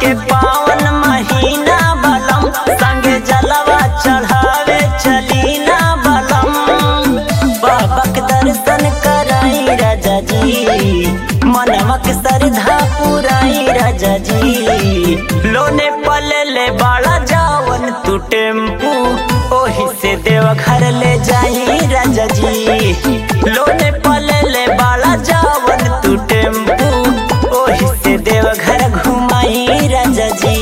के पावन महीना बलम संगे जलवा चढ़ावे चली ना बलम बाबा के दर्शन कराई राजा जी मनवा के श्रद्धा पुराई राजा जी लोने पले ले बाड़ा जावन तू टेम्पू ओही से देव घर ले जाई राजा जी लोने पले ले बाड़ा जावन तू टेम्पू ओही से देव घर घुमाई राजा जी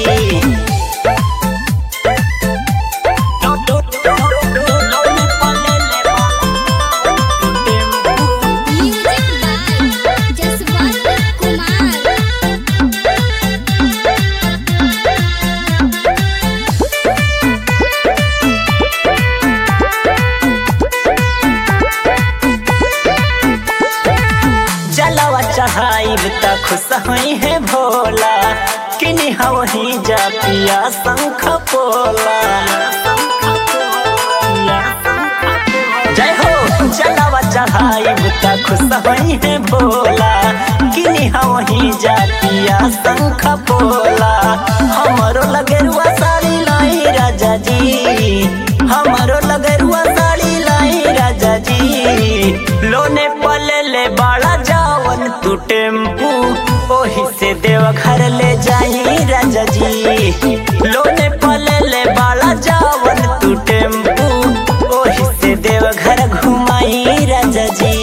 लोने पले ले बाड़ा तू tempo music by Jaswant Kumar जलवा चढ़ाइब त खुश हई है भोला किनी हवही जा पिया शंख पोला जय हो जलवा चढ़ाइब त खुश हई है भोला किनी हवही जा पिया शंख पोला हमरो लगेरुआ साड़ी लाई राजा जी हमरो लगेरुआ साड़ी लाई राजा जी लोने पले ले बाड़ा जावन तू टेम्पू ओही से देव घर ले जाई राजा जी लोने पले ले बाड़ा जावन तू टेम्पू ओही से देव घर घुमाई राजा जी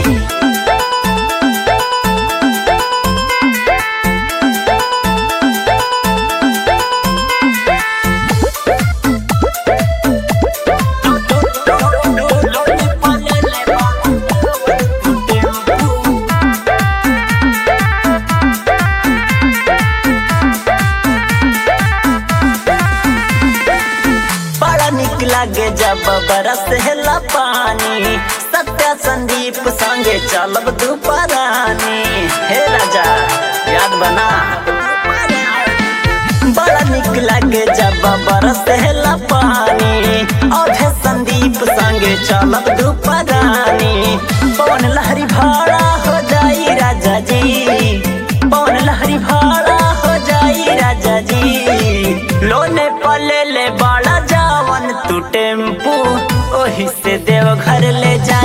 बड़ा निक लागे जब बरस हेला पानी सत्या संदीप संगे चलब दुपरानी हे राजा याद बना बड़ा निक लागे जब बरस हेला पानी और संदीप संगे चलब दुपरानी पवन लहरी भाड़ा हो जाई राजा जी पवन लहरी भाड़ा हो जाई राजा जी लोने पले ले बाड़ा जावन तू टेम्पू ओही से देव घर ले जा